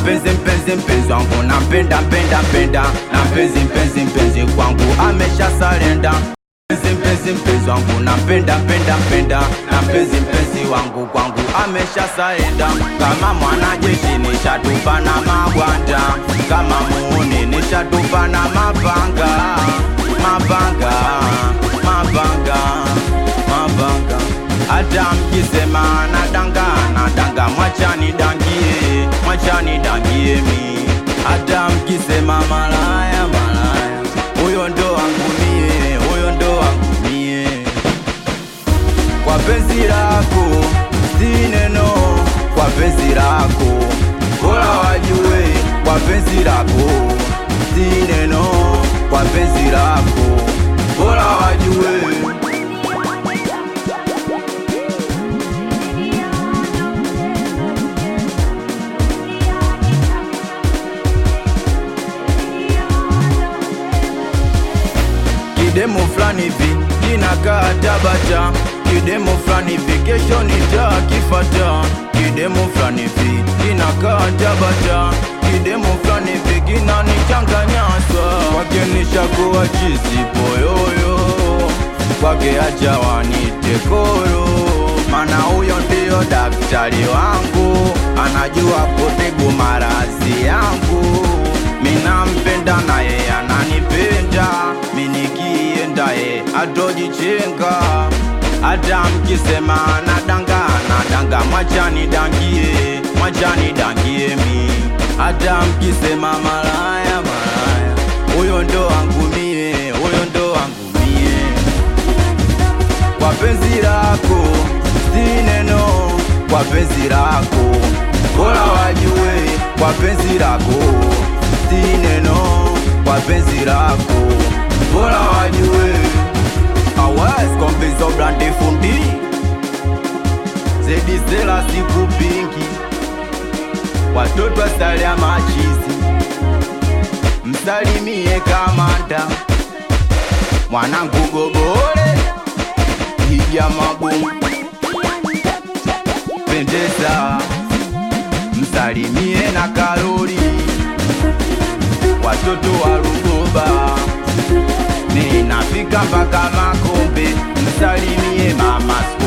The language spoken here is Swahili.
mpenzi mpenzi mpenzi wangu nampenda mpenda mpenda na mpenzi mpenzi mpenzi kwangu amesha salenda mpenzi mpenzi mpenzi wangu nampenda mpenda mpenda na mpenzi mpenzi wangu kwangu amesha salenda kama mwanajeshi nishatupa na magwanda kama muuni nishatupa na mapanga mapanga mapanga mapanga hata mkisema nadanga nadanga mwachani dangie mwachani dangie mi hata mkisema malaya malaya huyo ndo wangu mie huyo ndo wangu mie kwa penzi lako si neno kwa penzi lako bora wajue kwa penzi lako si neno kwa penzi lako bora wajue kidemo fulani hivi kinakaa Tabata, kidemo fulani hivi kesho nitakifata, kidemo fulani hivi kinakaa Tabata, kidemo fulani hivi kinanichanganya sana, kwake nishakuwa chizi poyoyo, kwake acha wanite koro, mana huyo ndio daktari wangu, anajua kutibu maradhi yangu, minampenda na yeye ananipenda, minikienda ye atojichenga, hata mkisema nadanga nadanga, mwachani dangie, mwachani dangie mi, hata mkisema malaya malaya, huyo ndo wangu mie, huyo ndo wangu mie kwa penzi lako si neno, kwa penzi lako bora wajue, kwa penzi lako si neno, kwa penzi lako bora wajue. Awes kombizo blande fundi zedisela siku pingi, watoto asalia machizi, msalimie kamanda mwanangu gobole hija mabomu pendeza msalimie na karoli watoto wa Rugoba ninafika mpaka Makombe msalimie mama